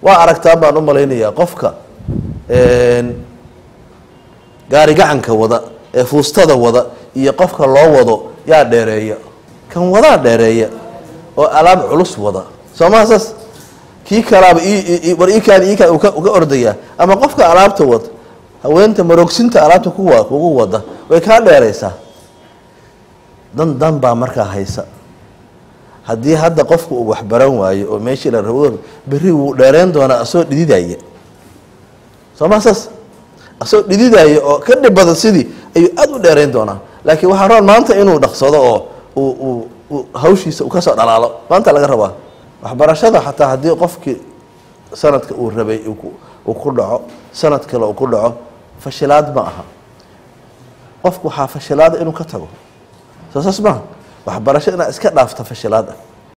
waa aragtaan baan u malaynayaa qofka gaari gacanka wada ee fuustada wada iyo qofka loo wado yaa dheereeya kan wadaa dheereeya oo alaab culus wada soo maha saas kii kalaaba war ikaan ikaan uga ordayaa ama qofka alaabta wada haweenta marogsinta alaabta kuwa kugu wada way kaa dheeraysaa dan dan baa markaa haysa haddii hadda qofku uu waxbaran waayo oo meeshii la rabo berri wuu dheereen doonaa asoo dhididaya soo maa saas asoo dhididaya oo ka dhib badan sidii ayuu aada u dheerayn doonaa laakiin waxaa roon maanta inuu dhaqsado oo uu uu hawshiisa uu kasoo dhalaalo maanta laga rabaa waxbarashada xataa haddii qofkii sanadka uu rabay uu ku dhaco sanad kale uu ku dhaco fashilaad ma aha qofku waxaa fashilaada inuu ka tago soo saas maaha waxbarasho inaad iska dhaafta fashilaad ah